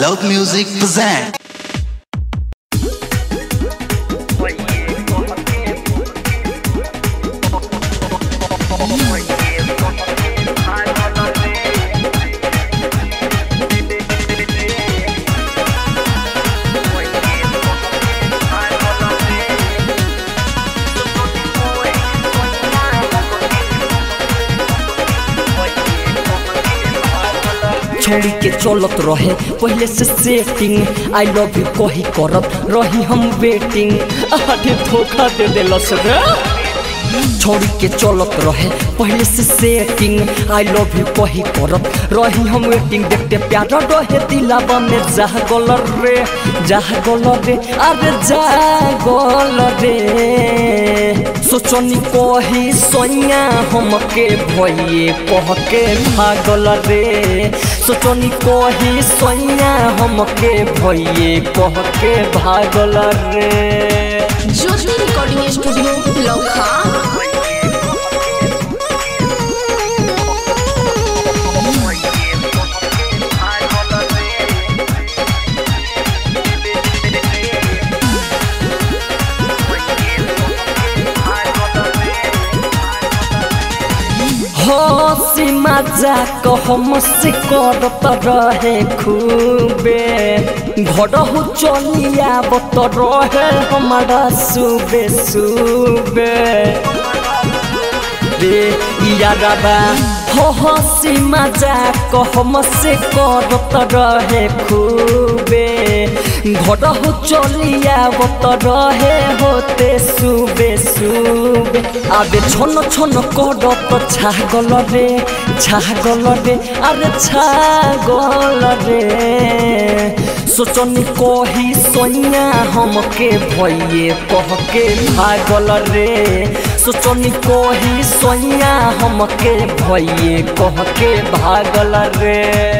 Loud Music present. छोड़ी के चलत रहे पहले से सेटिंग आई लव यू कही करत रही हम वेटिंग अरे धोखा दे देलस रे छोड़ी के चलत रहे पहले से सेटिंग आई लव यू कही करत रही हम वेटिंग देखते प्यार रहे दिलावा में जाह गल रे जाह गल रे अरे जा गल रे सोचनी कही सोनिया हमके भइए कह के भागल रे सोचनी कही सोनिया हमके भइए कह के भागल रे ज्योति रिकॉर्डिंग स्टूडियो लौखा हसी मजाक हमसे करत रहे खूबे घरहु चलिया बत रहे हमारा सुबे सुबे रे यारबा हो हसी मजाक हमसे करत रहे खूबे घरहु चलिया बत रहे होते सुबे सुबे आबे छन छन करत छागल रे छागल रे अरे छागल रे सोचनी कही सोनिया हमके भइए कह के भागल रे सोचनी कही सोनिया हमके भइए कह के भागल रे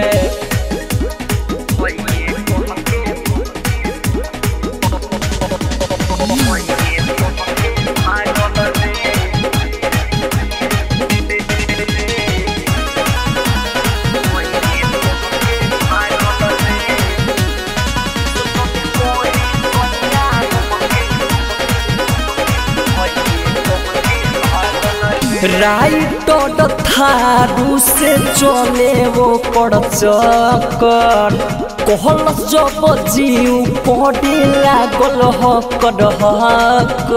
राइट थारू से चले वो पड़ चक्कर कहल जब जीव पड़े लागल हकर हक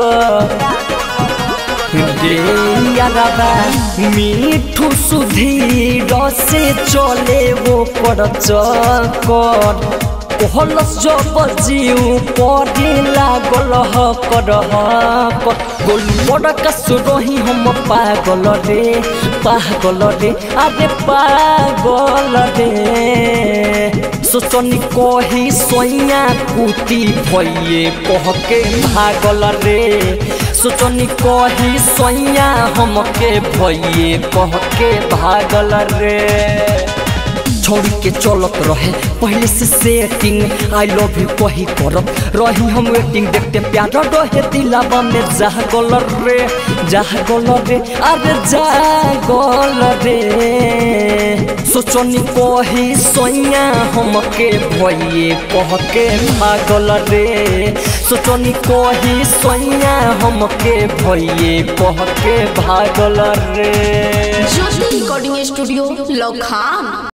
रे यारबा मीठू सुधीर से चले वो पड़ चक्कर कहल जब जीव पड़े लागल हकर हक गोल बड़का सुरही हम पागल रे पागल रे अरे पागल रे सोचनी कही सोइया कुटी भइए कह के भागल रे सोचनी कही सोइया हमके भइए कह के भागल रे छोड़ी के चलत रहे पहले से सेटिंग आई लव यू कही करत रही हम वेटिंग देखते प्यार रहे दिलावा में जाह गल रे जाह गल रे अरे जा गल रे सोचनी कही सोनिया हमके भइए कह के भागल रे सोचनी कही सोनिया हमके भइए कह के भागल रे ज्योति रिकॉर्डिंग स्टूडियो लौखा